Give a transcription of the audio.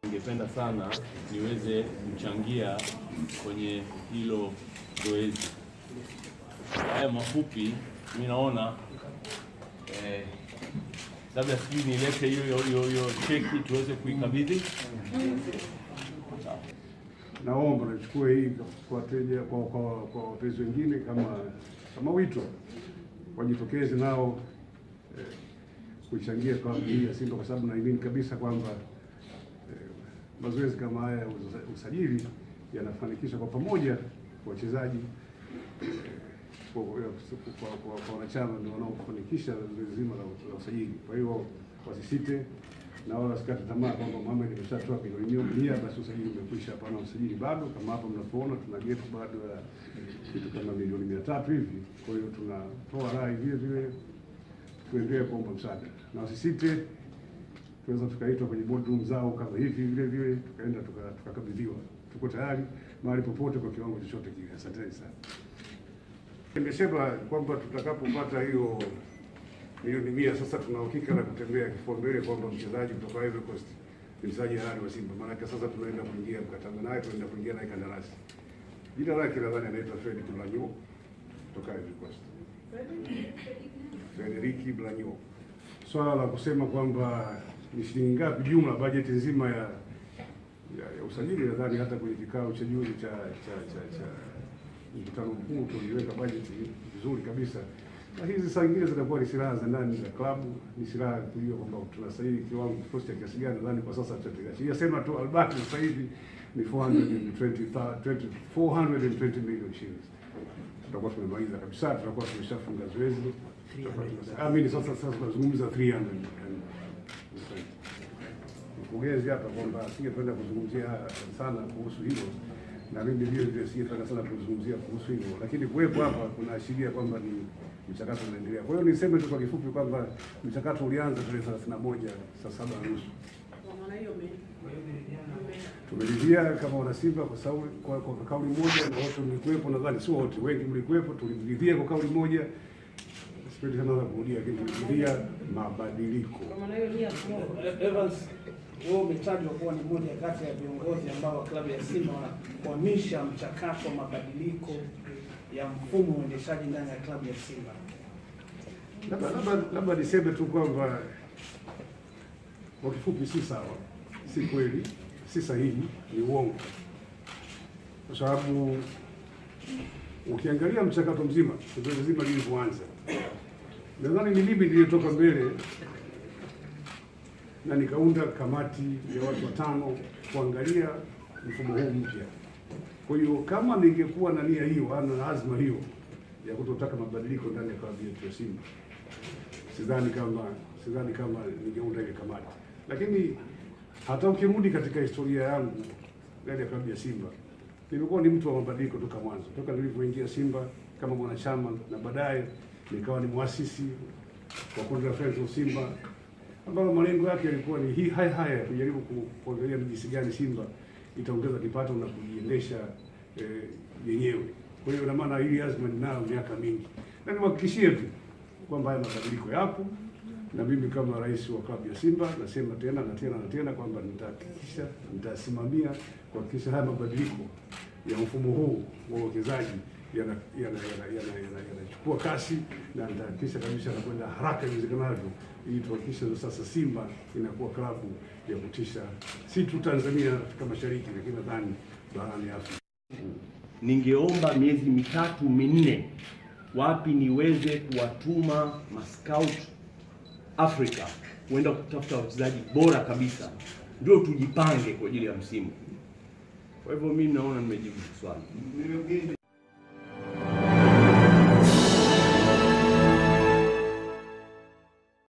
ningependa sana niweze kuchangia kwenye hilo zoezi. Haya mafupi, mi naona eh, labda sijui nilete hiyo hiyo- hiyo hiyo cheki tuweze kuikabidhi. Sawa. Naomba nachukue hii kwa wateja kwa kwa kwa wapenzi wengine kama kama wito wajitokeze nao eh, kuichangia klabu hii ya Simba kwa sababu naamini kabisa kwamba eh, mazoezi kama haya ya usa- usajili yanafanikisha kwa pamoja wachezaji eh, kwa kwa- kwa- kwa- kwa wanachama ndio wanaofanikisha zoezi zima la la usajili. Kwa hiyo wasisite na wala wasikate tamaa kwamba Mohamed ameshatoa bilioni mia basi usajili umekwisha. Hapana, usajili bado. Kama hapa mnapoona tuna gepu bado ya kitu kama milioni mia tatu hivi. Kwa hiyo tunatoa rai vile vile tuendelee kuomba msaada na wasisite, tunaweza tukaitwa kwenye boardroom zao kama hivi vile vile tukaenda tuka- tukakabidhiwa. Tuko tayari mahali popote kwa kiwango chochote kile. Asanteni sana. Nimesema kwamba tutakapopata hiyo milioni mia sasa tuna uhakika na kutembea kifua mbele kwamba mchezaji kutoka Ivory Coast ni mchezaji halali wa Simba. Maanake sasa tunaenda kuingia mkataba naye, tunaenda kuingia naye kandarasi. Jina lake nadhani anaitwa Fred Blanyo kutoka Ivory Coast, Frederiki Blanyo. Swala la kusema kwamba ni shilingi ngapi jumla bajeti nzima ya ya, ya usajili, nadhani hata kwenye kikao cha juzi cha cha cha, cha mkutano mkuu tuliweka bajeti vizuri kabisa na hizi saa ingine zitakuwa ni silaha za ndani za klabu, ni silaha ya kujua kwamba tunastahili kiwango kikosi cha kiasi gani. Nadhani kwa sasa tutapiga sema tu Albert sasa hivi ni 420 20 420 million shillings, tutakuwa tumemaliza kabisa, tutakuwa tumeshafunga zoezi. Tutakuwa tumesha- Ah, mimi sasa sasa tunazungumza 300 mkurugenzi hapa kwamba asingependa kuzungumzia sana kuhusu hilo, na mimi vile vile singependa sana kuzungumzia kuhusu hilo, lakini kuwepo hapa kunaashiria kwamba ni mchakato unaendelea. Kwa hiyo niseme tu kwa kifupi kwamba mchakato ulianza tarehe 31 saa saba na nusu Kwa maana hiyo me- tumeridhia kama wana Simba kwa sababu kwa, kwa kauli moja na wote mlikuwepo, nadhani sio wote, wengi mlikuwepo, tuliridhia kwa kauli moja. Sipendi sana na kurudia, lakini tuliridhia mabadiliko. kwa maana hiyo nia kidogo. Evans, wewe umetajwa kuwa ni moja kati ya viongozi ambao wa klabu ya Simba wanakwamisha mchakato wa mabadiliko ya mfumo wa uendeshaji ndani ya klabu ya Simba. Labda labda labda niseme tu kwamba kwa kifupi, si sawa, si kweli, si sahihi, ni uongo, kwa sababu ukiangalia mchakato mzima, zoezi zima lilivyoanza, nadhani ni mimi niliyetoka mbele na nikaunda kamati ya watu watano kuangalia mfumo huu mpya. Kwa hiyo kama ningekuwa na nia hiyo ana na azma hiyo ya kutotaka mabadiliko ndani ya klabu yetu ya Simba, sidhani kama sidhani kama ningeunda ile kamati. Lakini hata ukirudi katika historia yangu ndani ya klabu ya Simba, nimekuwa ni mtu wa mabadiliko toka mwanzo, toka nilivyoingia Simba kama mwanachama na baadaye nikawa ni mwasisi wa kundi la Friends of Simba ambalo malengo yake yalikuwa ni hii haya haya ya kujaribu ku- kuangalia ni jinsi gani Simba itaongeza kipato na kujiendesha eh, yenyewe. Kwa hiyo ina maana hili azma ninayo miaka mingi, na niwahakikishie tu kwamba haya mabadiliko yapo, na mimi kama rais wa klabu ya Simba nasema tena na tena na tena kwamba nitahakikisha, nitasimamia kuhakikisha haya mabadiliko ya mfumo huu wa uwekezaji yanachukua yana, yana, yana, yana, yanachukua kasi na nitahakikisha kabisa yanakwenda haraka iwezekanavyo ili tuhakikishe sasa Simba inakuwa klabu ya kutisha si tu Tanzania, Afrika Mashariki, lakini nadhani barani Afrika. ningeomba miezi mitatu minne, wapi niweze kuwatuma mascout Africa kuenda kutafuta wachezaji bora kabisa, ndio tujipange kwa ajili ya msimu. Kwa hivyo mimi naona nimejibu swali.